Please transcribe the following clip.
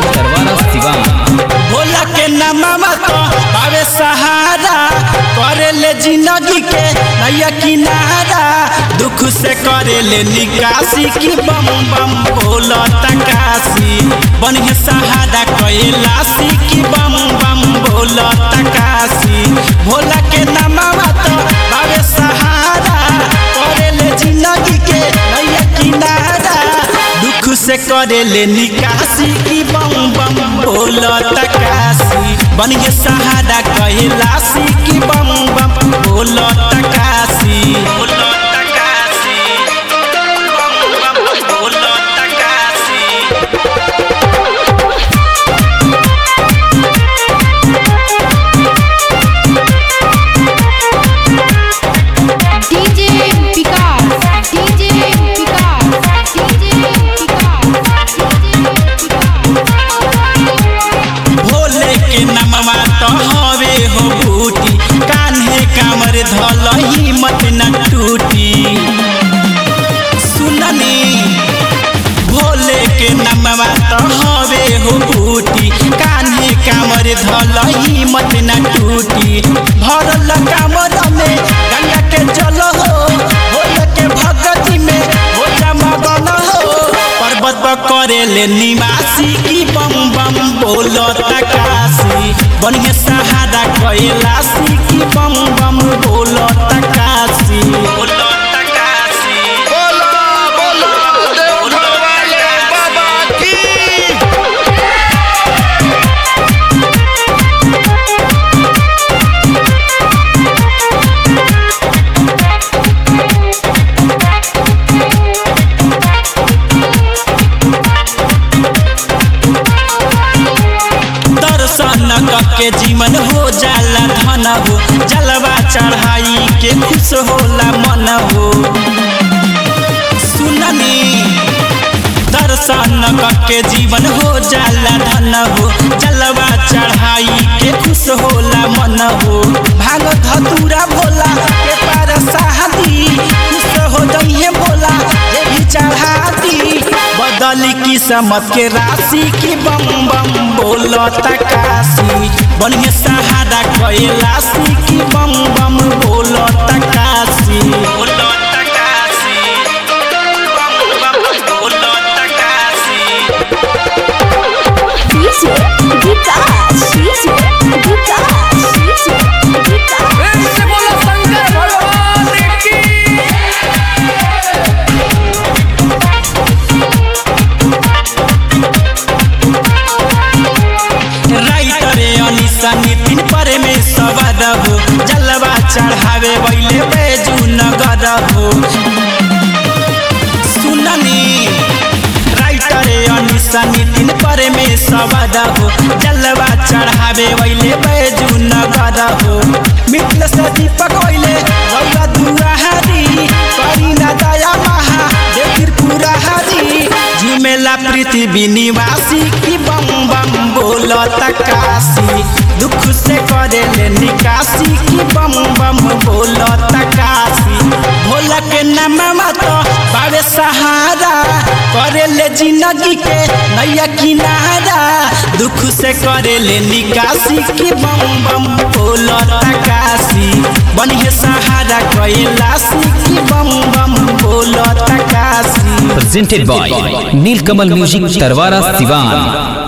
तरवारा सिवान भोला के नामा तो पावे सहारा करे ले जिंदगी के नैया किनारा दुख से करे ले निकासी की बम बम बोला तकासी बन के सहारा कैलासी की बम बम बोला तकासी भोला के नामा तो पावे सहारा करे ले जिंदगी के नैया किनारा दुख से करे ले निकासी की बम बम बोला तकासी बन के सहारा कैलासी की बम बम बोला तकासी बोला तकासी बम बम बोला तकासी DJ Vikas, DJ Vikas, DJ Vikas, Bhole के नमवा तो हवे हो बूटी कान्हे कामर धल हिम्मत न टूटी सुननी भोले के नमवा तो हवे हो बूटी कान्हे कामर धल हिम्मत न टूटी भरल कामर में गंगा के जल हो भोले के भगती में हो जा मगन हो पर्वत पर करे ले निवासी की बम बम बोलो तकासी बन के सहारा कैलासी की बम बम बोलो तकासी बोलो तकासी बोला बोला देवघर वाले बाबा की दर्शन के जीवन हो जाला धन हो जलवा चढ़ाई के खुश होला मन हो सुननी दर्शन के जीवन हो जाला धन हो जलवा चढ़ाई के खुश होला मन हो भाग धतूरा भोला के पार शादी खुश हो जइए भोला जे भी चढ़ाती बदली किस्मत के राशि की बम बम बोलो तकासी बन के सहारा कैलासी की बम बम बोलो तकासी बोलो तकासी बम बम बोलो तकासी DJ Vikas, DJ Vikas, DJ Vikas. Writer Anisha Nitin पर में सवार हो जलवा चढ़ावे बैले बैजू नगर हो सुननी राइटर अनिशा नितिन पर में सवार हो जलवा चढ़ावे बैले बैजू नगर हो मित्र से दीपक बैले रौला दुआहारी करी ना दया महा देखिर पूरा हरी झुमेला पृथ्वी निवासी की बम बम बोलो तकासी दुख से करे ले निकासी की बम बम बोलो तकासी भोला के नामा तो बावे सहारा करे ले जिंदगी के नैया किनारा दुख से करे ले निकासी की बम बम बोलो तकासी बनिए सहारा कैलासी की बम बम बोलो तकासी presented by Neelkamal Music Tarwara Sivan